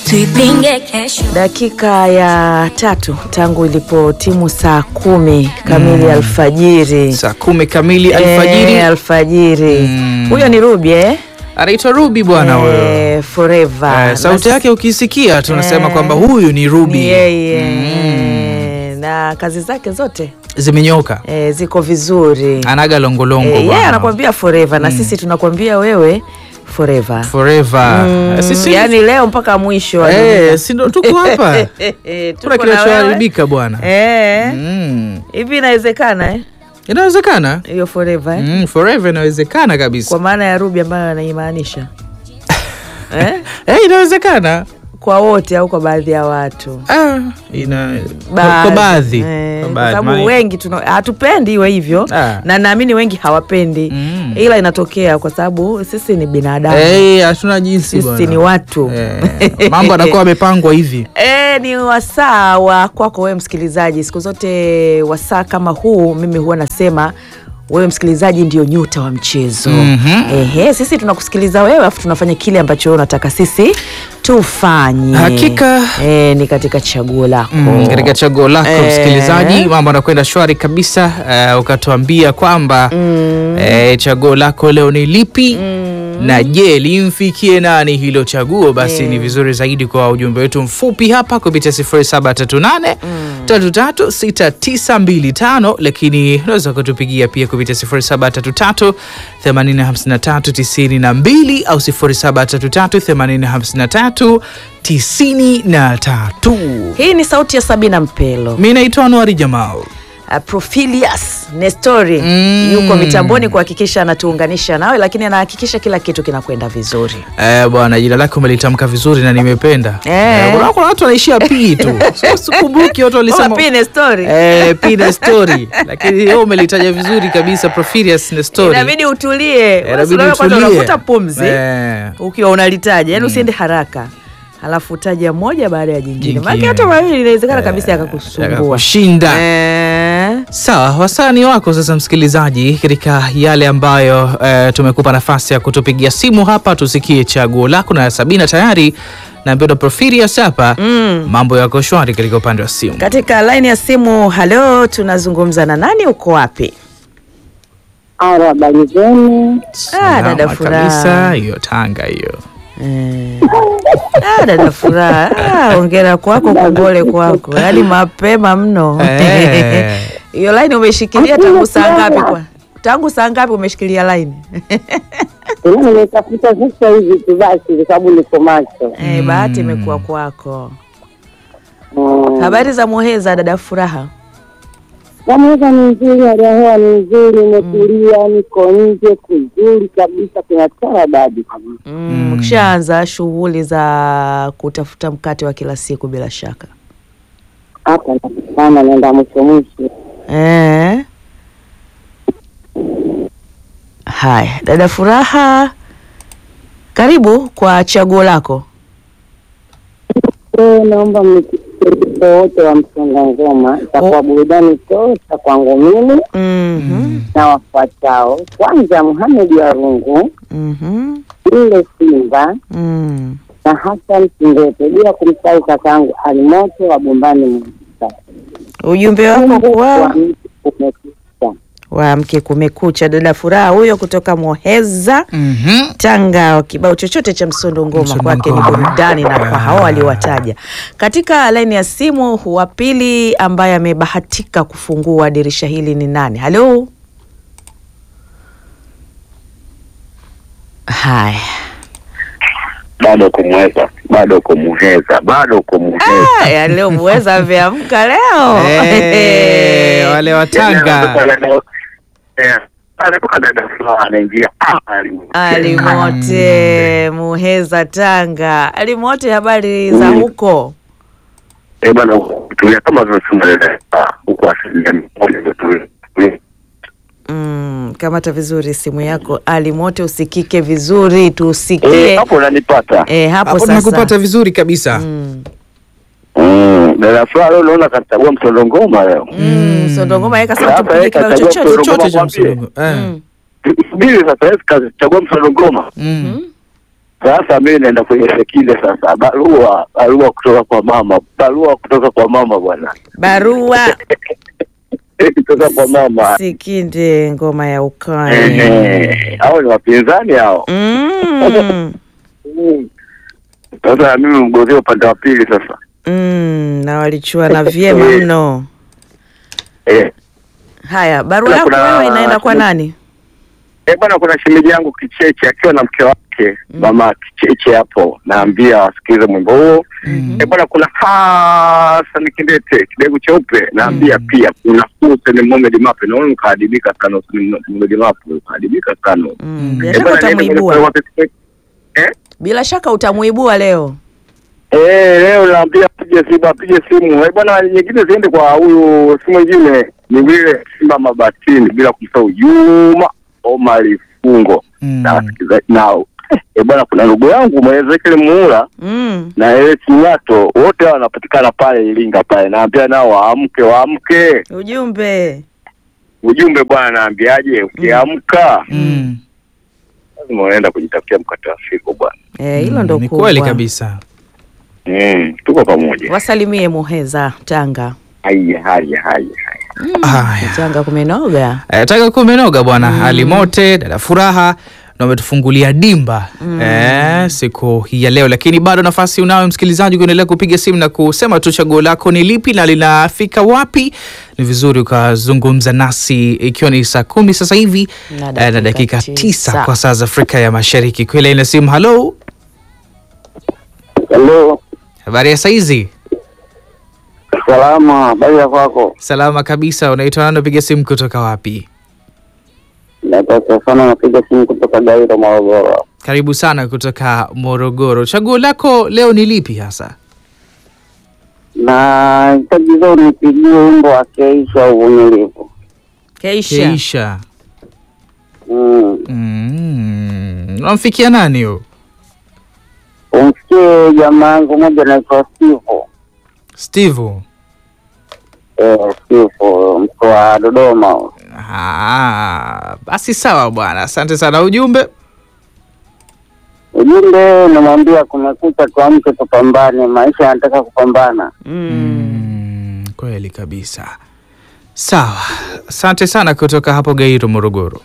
tuipinge kesho. Dakika ya tatu tangu ilipo timu saa kumi kamili alfajiri. saa kumi kamili alfajiri. Eh, alfajiri. Mm. Huyo ni Ruby eh? Anaitwa Ruby bwana huyo. Eh, forever. Eh, sauti Na yake ukisikia tunasema Eh, kwamba huyu ni Ruby. ni yeye na kazi zake zote Zimenyoka. eh, ziko vizuri Anaga longolongo eh, yeye bwana. anakwambia forever na sisi tunakwambia wewe forever Forever. Mm, Sisi yani leo mpaka mwisho wa eh, dunia. si ndo tuko hapa. Eh, Kuna tuko na wewe. kinachoharibika bwana. Eh, Mm. hivi inawezekana eh? Inawezekana. hiyo forever eh? Mm, forever inawezekana kabisa. kwa maana ya Ruby ambayo anaimaanisha eh? Eh, inawezekana. kwa wote au kwa baadhi ya watu Ah, ina kwa baadhi. Eh, Kwa kwa baadhi. sababu Maana- wengi tuna- hatupendi iwe hivyo Ah. na naamini wengi hawapendi Mm. ila inatokea kwa sababu sisi ni binadamu Eh, hatuna jinsi sisi bwana. ni watu Eh, mambo yanakuwa yamepangwa hivi. E, ni wasaa wa kwako wewe msikilizaji. Siku zote wasaa kama huu mimi huwa nasema wewe msikilizaji ndio nyuta wa mchezo. Mhm. Ehe, sisi tunakusikiliza wewe afu tunafanya kile ambacho wewe unataka sisi tufanye. Hakika. e, ni katika chaguo lako Mm, katika chaguo lako Eh. msikilizaji, mambo anakwenda shwari kabisa. Uh, ukatuambia kwamba eh, chaguo lako leo ni lipi na je limfikie nani hilo chaguo? Basi ni vizuri zaidi kwa ujumbe wetu mfupi hapa kupitia 0738 336925, lakini unaweza kutupigia pia kupitia 0733 85392 au 0733 85393. Hii ni sauti ya Sabina Mpelo. Mi naitwa Anuari Jamal. Uh, Profilius Nestori Mm. yuko mitamboni kuhakikisha anatuunganisha nawe, lakini anahakikisha kila kitu kinakwenda vizuri. Eh, bwana jina lake umelitamka vizuri na nimependa. Eh. Eh, kuna- kuna watu wanaishia p tu. So, Sikumbuki watu walisema Oma, P Nestori. eh, p na story, lakini wewe umelitaja vizuri kabisa Profilius na story. inabidi utulie Eh, inabidi Wewe kwanza utulie. unavuta pumzi Eh. ukiwa unalitaja yani usiende haraka halafu utaja moja baada ya jingine Jingine. maana hata mawili inawezekana kabisa yakakusumbua Yakakushinda. Eh, Sawa, wasani wako sasa, msikilizaji, katika yale ambayo eh, tumekupa nafasi ya kutupigia simu hapa, tusikie chaguo lako. Na Sabina tayari na Mpendo Profilius hapa, mambo yako shwari katika upande wa simu. katika laini ya simu halo tunazungumza na nani uko wapi Aro, habari zenu? Ah, dada Salama Furaha. kabisa, hiyo Tanga hiyo. Eh. Ah, dada furaha Ah, ongera kwako kongole kwako yaani mapema mno Eh. hiyo laini umeshikilia tangu saa ngapi kwa tangu saa ngapi umeshikilia laini Ila nimetafuta sasa hivi tu basi, kwa sababu niko macho. Eh, bahati imekuwa kwako. Mm. Habari za Muheza, dada Furaha? Namweza ni nzuri, hali ya hewa ni nzuri, imetulia, niko nje kuzuri kabisa, kuna taradadi kabisa. Mm, Ukishaanza shughuli za kutafuta mkate wa kila siku bila shaka Hapa napambana, naenda mwisho mwisho. eh? Haya, dada Furaha, karibu kwa chaguo lako. Leo naomba mnisikilize wote wa msonga ngoma, itakuwa burudani tosha kwangu mimi Mhm, na wafuatao. Kwanza Muhamedi wa Rungu, mhm, ile Simba mm. na Hassan Kindete, bila kumsahau kakaangu Alimoto wa Bombani Mwisa. Ujumbe wako kwa Umekucha. wa mke kumekucha, dada Furaha huyo kutoka Muheza Mhm. Tanga, kibao chochote cha msondo ngoma Msondo kwake ni ngoma. burudani, na kwa hao waliowataja. Katika laini ya simu, wa pili ambaye amebahatika kufungua dirisha hili ni nani? Halo, haya bado kumweza bado kumuheza bado kumuheza Ah, ya leo muweza ameamka leo Eh, wale wa Tanga. anatoka dada fulani anaingia ah, alimu- Alimote Muheza Tanga. Alimote, habari za Mm. huko? Eh, bana tulia kama vile dada ah, huko asilimia mia moja ndio tulia. Mm, kamata vizuri simu yako Alimote, usikike vizuri, tusikie Eh, hapo unanipata Eh, hapo Hapo sasa. tunakupata vizuri kabisa. Mm. Mm, dada fulani leo naona kachagua msondo ngoma leo Mm, Msondo ngoma yeka sasa Sasa tupige yeye kibao kachagua chochote. msondo Chochote cha mwambie. msondo. Eh. Mm. subiri sasa yeye kachagua msondo ngoma Mm. Sasa mimi naenda kwenye sekinde sasa, barua barua kutoka kwa mama, barua kutoka kwa mama bwana, Barua kutoka kwa mama. Sikinde, ngoma ya ukame. Ehe, hao ni wapinzani hao. Mm. Mm. Sasa mimi mgozea upande wa pili sasa. Mm, na walichuana vyema mno. Eh, Haya, barua Kuna- yako kuna- wewe inaenda kwa nani? eh bwana, kuna shemeji yangu Kicheche akiwa na mke wake mama Kicheche hapo, naambia wasikilize mwimbo huo. Eh bwana, kuna Hassan Kindete kidegu cheupe, naambia pia kuna Hussein Mohamed Mape, naona ukaadibika sana Hussein Mohamed Mape, ukaadibika sana. Mm, bila Eh, shaka bwana, niende kwenye utamuibua. kwa- Eh? Bila shaka utamuibua leo. Eh, leo naambia apige simu, apige simu. Eh, bwana nyingine ziende kwa huyu si mwingine ni vile Simba Mabatini bila kumsahau Juma Omari Fungo Mm. na wasikilizaji nao. Eh, bwana kuna ndugu yangu Mwezekeli Muula Mm. na Ele Kinyato wote hao wanapatikana pale Iringa pale. Naambia nao waamke, waamke. Ujumbe. Ujumbe bwana naambiaje, ukiamka Mm. lazima unaenda kujitafutia mkate wa siku bwana. Eh, hilo ndo Ni kubwa. kweli kabisa. Mm, tuko pamoja. Wasalimie Muheza Tanga. Haya, haya, haya, haya. Haya. Tanga kumenoga. Eh, taka kumenoga bwana hali mote dada furaha na umetufungulia dimba eh, siku hii ya leo, lakini bado nafasi unayo msikilizaji kuendelea kupiga simu na kusema tu chaguo lako ni lipi na linafika wapi. Ni vizuri ukazungumza nasi ikiwa ni saa kumi sasa hivi Na eh, na dakika dakika tisa tisa. kwa saa za Afrika ya Mashariki. Kweli ina simu. Halo, Hello. habari ya saizi? Salama, habari ya kwako? Salama kabisa. Unaitwa nani? Unapiga simu kutoka wapi? Nataka sana napiga simu kutoka Gairo, Morogoro. Karibu sana kutoka Morogoro. Chaguo lako leo ni lipi hasa? Na hitaji zao nipigie wimbo wa Keisha uvumilivu. Keisha. Keisha. Mm. Mm. Unamfikia nani huyo? Umsikie jamaa yangu moja anaitwa Steve. Steve. Eh, Steve mkoa wa Dodoma. Ah, basi sawa bwana, asante sana. Ujumbe Ujumbe namwambia kumekucha, tuamke tupambane, maisha yanataka kupambana. Mm. mm, kweli kabisa. Sawa, asante sana kutoka hapo Gairo, Morogoro.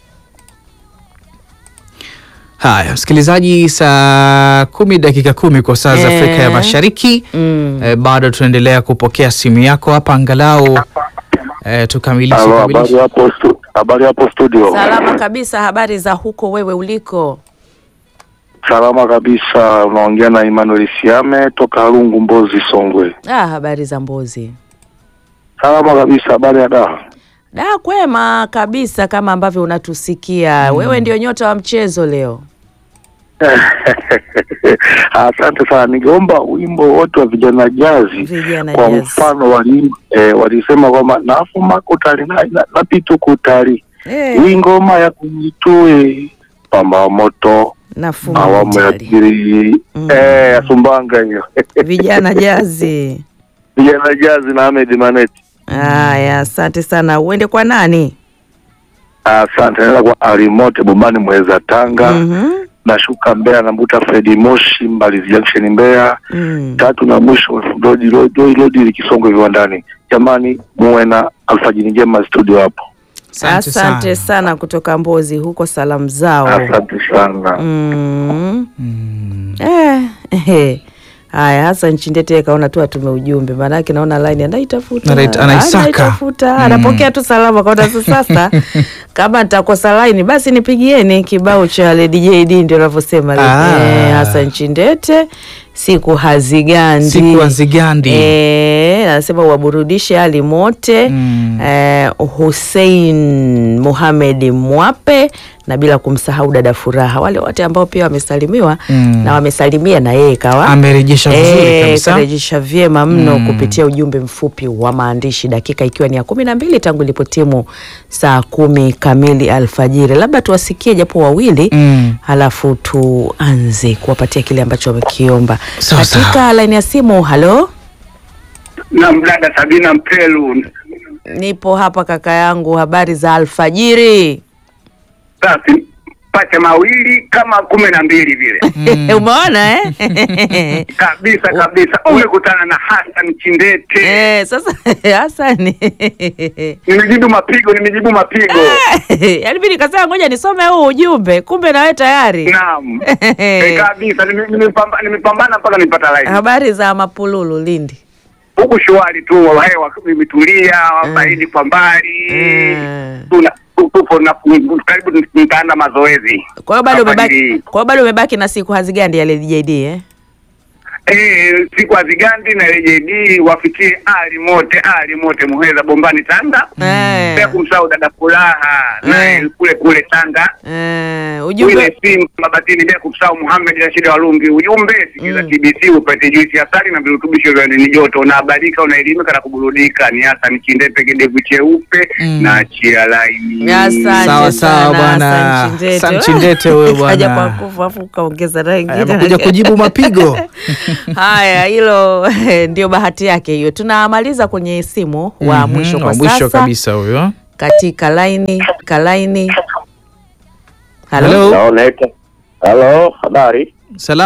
Haya, msikilizaji, saa kumi dakika kumi kwa saa za Eh. Afrika ya Mashariki. Mm. Eh, bado tunaendelea kupokea simu yako hapa angalau eh, tukamilishe Halo, habari kamilishe. hapo stu- habari hapo studio. Salama kabisa. Habari za huko wewe uliko? Salama kabisa, unaongea na Emmanuel Siame toka Harungu, Mbozi, Songwe. Ah, habari za Mbozi. Salama kabisa, habari ya daa. Da, kwema kabisa kama ambavyo unatusikia. Wewe ndio nyota wa mchezo leo. Asante sana, ningeomba wimbo wote wa vijana jazi Vijana kwa jazz. mfano wali, eh, walisema kwamba nafuma kutali na, na, na pitu kutali Eh, hii ngoma ya kunitue pamba moto nafuma awamu ya mtali. pili Mm. eh, ya Sumbanga hiyo Vijana jazi. vijana jazi na Ahmed Maneti. Haya, asante sana. Uende kwa nani? Asante, naenda kwa Alimote Bombani Mweza Tanga Mhm. nashuka Mbeya nambuta Fredi Moshi Mbalizi Junction Mbeya Mm. tatu na mwisho Lodi Lodi Lodi Likisongo viwandani. Jamani, muwe na alfajiri njema studio hapo. Asante Asante sana. sana kutoka Mbozi huko, salamu zao. Asante sana. Mm. Mm. Eh, eh. Haya, Hassan Chindete kaona tu atume ujumbe, maanake naona line anaitafuta Anait- anaisaka. anaitafuta, Mm. anapokea tu salama kaona tu sasa kama nitakosa line basi nipigieni kibao cha Lady JD ndio anavyosema Ah. eh, Hassan Chindete siku hazigandi Siku hazigandi. eh, anasema waburudishe Ali Mote Mm. eh, Hussein Mohamed Mwape na bila kumsahau dada Furaha, wale wote ambao pia wamesalimiwa Mm. na wamesalimia na yeye kawa Amerejesha vizuri Eh, kabisa. karejesha vyema mno Mm. kupitia ujumbe mfupi wa maandishi, dakika ikiwa ni ya kumi na mbili tangu ilipotimu saa kumi kamili alfajiri. Labda tuwasikie japo wawili Mm. halafu tuanze kuwapatia kile ambacho wamekiomba Sawa, katika sawa. laini ya simu. Halo, Na mdada Sabina Mpelu, nipo hapa kaka yangu, habari za alfajiri. basi pacha mawili kama kumi na mbili vile Umeona eh? kabisa kabisa. Umekutana na Hassan Chindete, Eh, sasa Hasani nimejibu mapigo, nimejibu mapigo. yaani mi nikasema ngoja nisome huu ujumbe, kumbe nawe tayari. Naam, Eh, kabisa, nime- nimepamba- nimepambana mpaka nipata line Habari za Mapululu Lindi? huku shwari tu, hewa imetulia, baridi kwa mbali, Mm. tuna tupo na karibu nitaanza mazoezi. Kwa hiyo bado Safari umebaki, hii. kwa hiyo bado umebaki na siku hazigandi ya Lady JD eh? Eh, siku azigandi na LJD wafikie ali mote ali mote Muheza Bombani Tanga. Eh. Pia kumsahau dada Furaha naye Eh. kule kule Tanga. Eh, ujumbe Wile simu Mabatini bila kumsahau Muhammad Rashid Walungi. Ujumbe sikiza Mm. TBC upate juisi ya asali na virutubisho vya ndani joto. Unahabarika, unaelimika na kuburudika. Ni hasa ni Chindete kidevu cheupe Mm. na chia laini. Asante Sawa, sawa, sana, bwana. Hassan Chindete. Hassan Chindete wewe Kaja bwana. kwa kufu afu ukaongeza rangi. amekuja kujibu mapigo Haya, hilo ndio bahati yake hiyo. Tunamaliza kwenye simu wa Mhm, mwisho kwa wa mwisho sasa kabisa huyo katika laini kalaini. Halo. Hello. Halo, habari? Salamu